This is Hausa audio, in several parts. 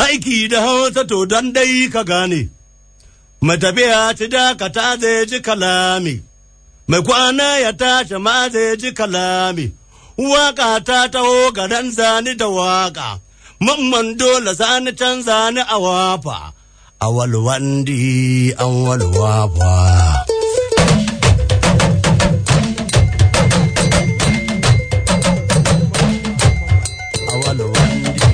aiki da hausa to don dai ka gane matafiya ci dakata zai ji kalami mai kwana ya tashi ma zai ji kalami waka ta taho garan zani da waka mamman dole sani can zani a wafa awal wandi an walwafa awal wandi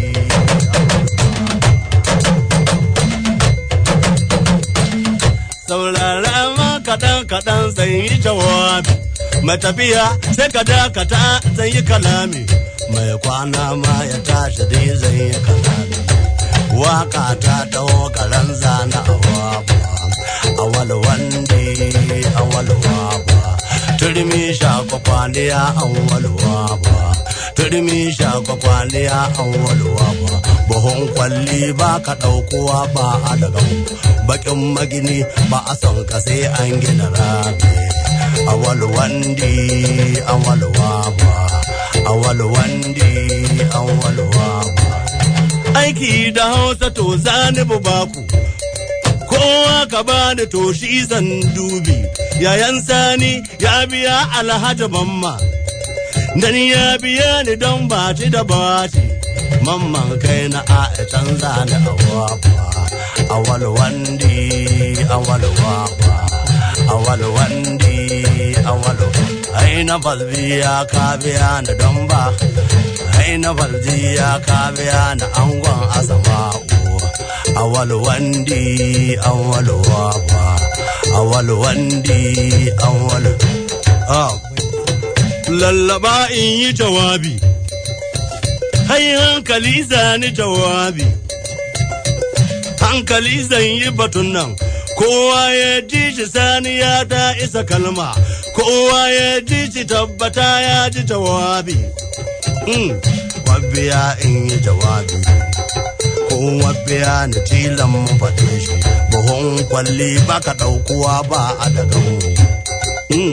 saurara ma kaɗan kaɗan zan yi jawabi matafiya sai ka dakata zan yi kalami mai kwana ma ya tashi dai zan yi kalami waka ta taho karan zana a waba awal wandi awal waba turmi shakwa kwaliya awal waba turmi shakwa kwaliya awal waba buhun kwalli ba ka ɗaukowa ba a daga bakin magini ba a son ka sai an gina rami awal wandi awal waba awal wandi awal waba aiki da hausa to zani baku kowa ka bani to shi zan dubi yayan sani ya biya alhaji mamma dan ya biya ni don baci da baci mamman kai na a canza ni a wafa awal wandi awal wafa awal wandi awal ai na balbiya ka biya ni don ba ai na baljiya ka biya ni angon asama'u awal wandi awal wafa awal wandi awal ah lallaba in yi jawabi hai hankali zani jawabi hankali zan yi batun nan kowa ya ji shi sani ya ta isa kalma kowa ya ji shi tabbata ya ji jawabi wabbiya in yi jawabi ko wabbiya na tilan mu faɗe shi buhun kwalli baka ɗaukuwa ba a daga mu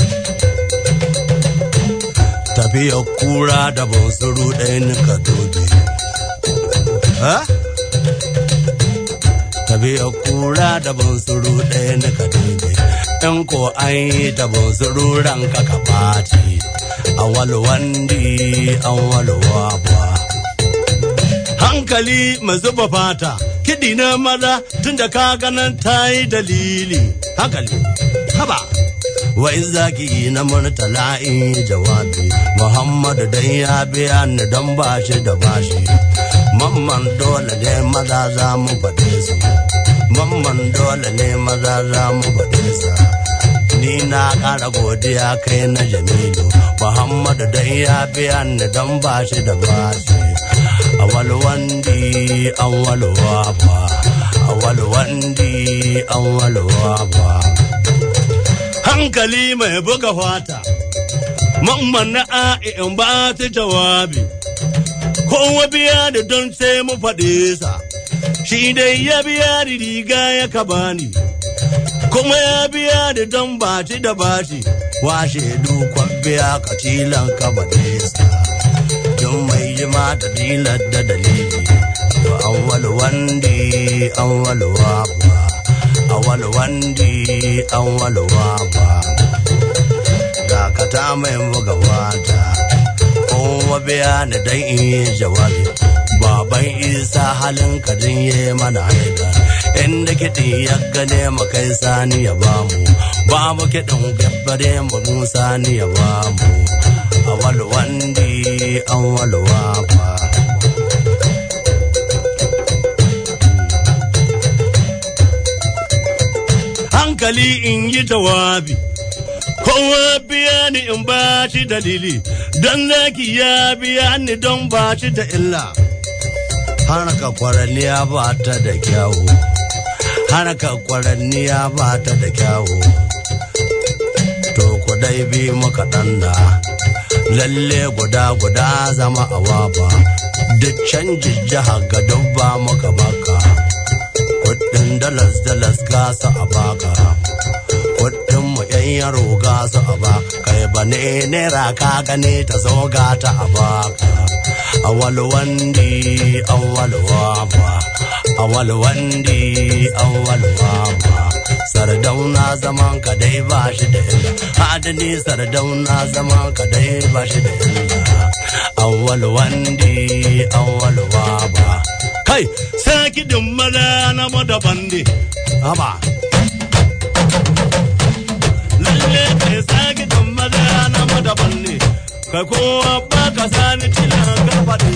tafiya kura da bansuru ɗaya nika dobe tafiya kura da bansuru ɗaya nika dobe in ko an yi ta bansuru ranka ka ɓaci awal wandi awal waba hankali mai zuba fata kiɗi na maza tun da ka ganin ta yi dalili hankali haba wai zaki na murtala in yi jawabi muhammadu dan ya biya ni don bashi da bashi mamman dole ne maza za mu faɗe su mamman dole ne maza za mu faɗe su ni na ƙara godiya kai na jamilu muhammadu dan ya biya ni don bashi da bashi awal wandi awal waba awal wandi awal waba hankali mai buga fata mamman na in ba ta jawabi kowa biya da don sai mu faɗe sa shi dai ya biya da riga ya ka bani kuma ya biya da don baci da baci washe dukwan biya ka tilan ka baɗe sa don mai jima da dilar da dalili to awwal wandi awwal waba awwal wandi awwal waba dakata mai buga wata kowa biya ni dan in yi jawabi baban isa halin kadin ya mana haida inda kiɗi ya gane mu kai sani ya bamu babu kiɗin gabbare mu sani ya bamu awal wandi awal wafa hankali in yi jawabi kowa biya ni in ba shi dalili don zaki ya biya ni don ba shi da illa harka kwaranniya ba ta da kyawu harka kwaranniya ba ta da kyawu to ku dai bi muka danna lalle guda guda zama a waba duk canjin jiha ga dubba muka baka kudin dalas dalas gasa a baka kudin mu yan yaro gasa a baka kai ba ne naira ka gane ta zo gata a baka awal wandi awal waba awal wandi awal waba sardauna zaman ka dai ba shi da illa adani sardauna zaman ka dai ba shi da illa awal wandi awal waba kai sai kidin mala na mada bandi haba lalle kai sai kidin mala na mada bandi kai kowa ba ka sani tilan garbaɗe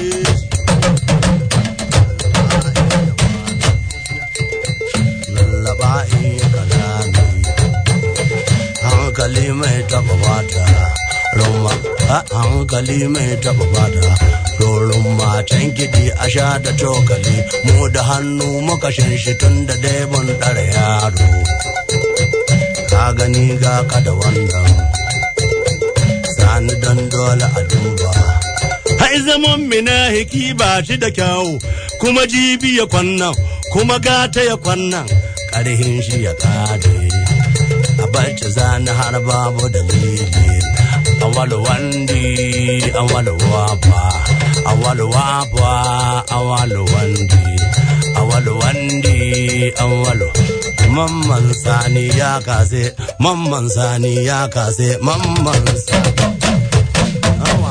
lallaba in kalami hankali mai taba bata rumma hankali mai taba bata rorin matan gidi a sha da cokali mu da hannu muka shi tun da daibon ɗara yaro ka gani ga ka da wannan sani don dole a duba hai zaman mina hiki ba shi da kyawu kuma jibi ya kwannan kuma gata ya kwannan ƙarhin shi ya kare a barci zani har babu dalili awal wandi awal wapa awal wapa awal wandi awal wandi awal mamman sani ya kase mamman sani ya kase mamman sani Awa.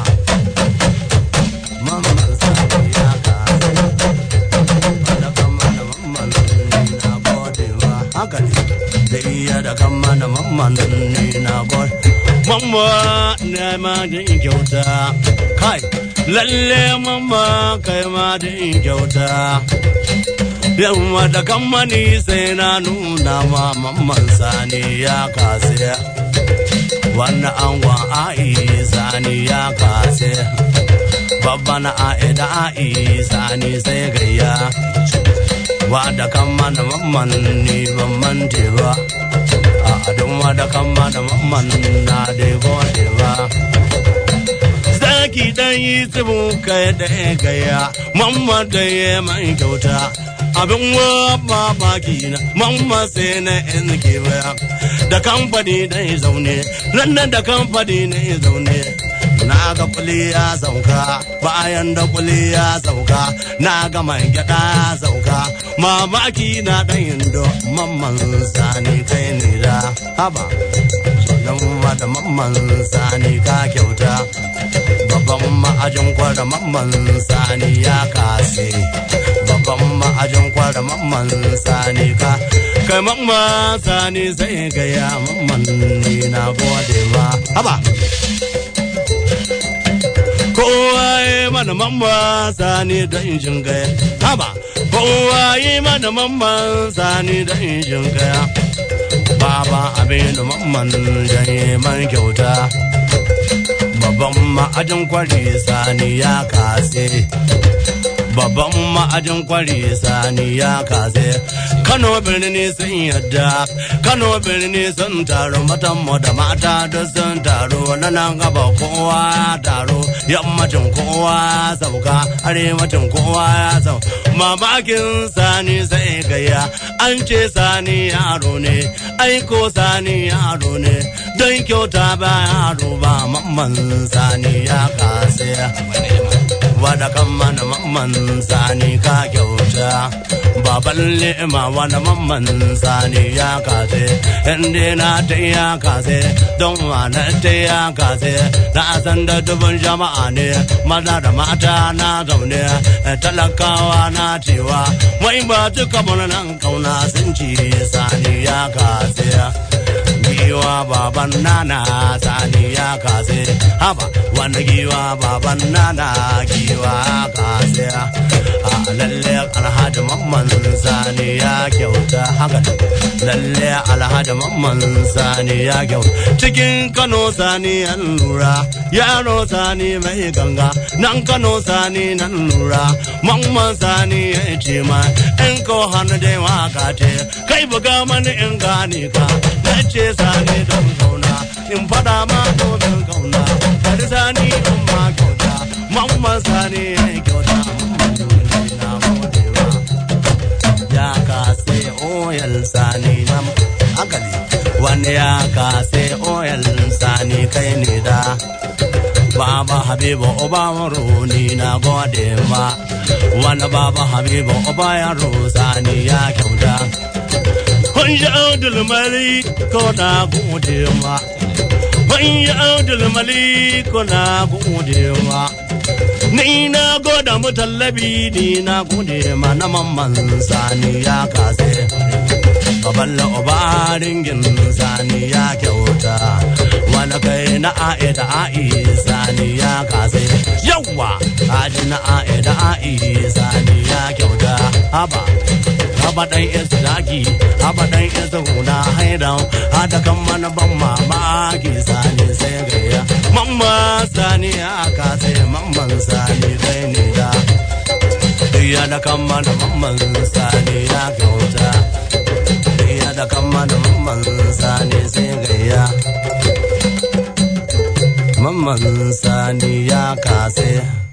Mamman sani ya kase da kama da mamman ni na gode wa haka ne da iya da kama da mamman ni na gode mamma na ma da in kyauta kai lalle mamma kai ma da in kyauta yamma da kammani sai na nuna ma mamman sani ya kase wannan angon a'i sani ya kase babban a'ida a'i sani sai gayya wa da kammana mamman ni ban mante ba a adon wa da kammana mamman na dai gode ba zaki dan yi tsibu kai da gaya mamma da ya mai kyauta abin wa mamaki na mamma sai na yan kewaya da kamfani da ya zaune nan da kamfani na ya zaune na ga kuli ya sauka bayan da kuli ya sauka na ga man gyada ya sauka mamaki na dan yindo mamman sani kai ne da haba dan da mamman sani ka kyauta babban ma'ajin kwara mamman sani ya kase babban ma'ajin kwara mamman sani ka kai mamman sani sai gaya mamman ni na gode ma haba kowa yi mana mamman sani da injin gaya haba kowa yi mana mamman sani da injin gaya baba abin da mamman janye man kyauta babban ma'ajin kwari sani ya kase babban ma'ajin kwari sani ya kase kano birni sun yadda kano birni sun taro matan mu da mata da sun taro na nan gaba kowa ya taro yammacin kowa ya sauka arewacin kowa ya sau mamakin sani sai gaya an ce sani yaro ne aiko sani yaro ne don kyauta ba yaro ba mamman sani ya kase wada kan mana mamman sani ka kyauta baban lema wani mamman sani ya kase inda na ta ya kase don wane ta ya kase na san da dubin jama'a ne maza da mata na zaune talakawa na cewa wai ba duka nan kauna sun ci sani ya kase giwa baban nana sani ya kase haba wani giwa baban nana giwa kase a lalle alhaji mamman sani ya kyauta haka lalle alhaji mamman sani ya kyauta cikin kano sani an lura yaro sani mai ganga nan kano sani nan lura mamman sani ya ce ma in ko hannu dai waka ce kai buga mani in gane ka na ce sani don kauna in fada ma domin kauna bari sani in ma kyauta mamman sani ya kyauta na godewa ya kase oyal sani na hankali wani ya kase oyal sani kai ne da baba habibu uba ni na gode ma wani baba habibu uba yaro sani ya kyauta kun yi abdul malik ko na gode ma kun yi abdul malik ko na gode ma ni na goda mutallabi ni na gode ma na mamman sani ya kase baballa obaringin sani ya kyauta wani kai na a'i da a'i sani ya kase yawa haji na a'i da a'i sani ya kyauta haba haba dan isa daki haba dan isa huna haidan hada kan mana ban mamaki sani sai gaya mamma sani ya kase mamman sani kai ne da ya da kan mana mamman sani ya kyauta ya da kan mana mamman sani sai gaya mamman sani ya kase